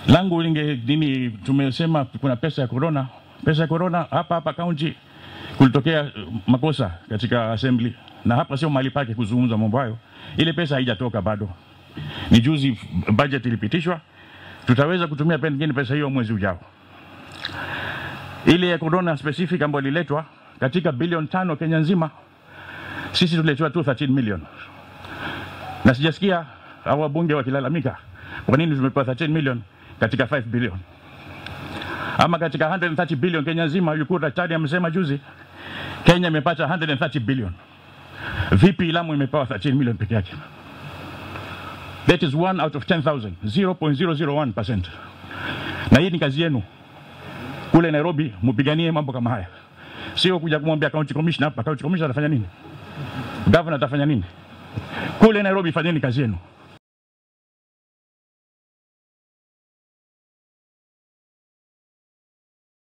langu linge nini, tumesema kuna pesa ya corona. Pesa ya corona hapa hapa kaunti kulitokea uh, makosa katika assembly, na hapa sio mahali pake kuzungumza mambo hayo. Ile pesa haijatoka bado, ni juzi budget ilipitishwa, tutaweza kutumia pengine pesa hiyo mwezi ujao. Ile ya corona specific ambayo ililetwa katika bilioni tano Kenya nzima, sisi tuliletewa tu 13 million, na sijasikia hao wabunge wakilalamika kwa nini tumepewa 13 million katika 5 billion ama katika 130 billion Kenya nzima. Yuko daktari amesema juzi Kenya imepata 130 billion. Vipi Lamu imepewa 13 million peke yake? That is one out of 10,000, 0.001%. Na hii ni kazi yenu kule Nairobi, mpiganie mambo kama haya, sio kuja kumwambia county commissioner hapa. County commissioner atafanya nini? Governor atafanya nini? Kule Nairobi, fanyeni kazi yenu.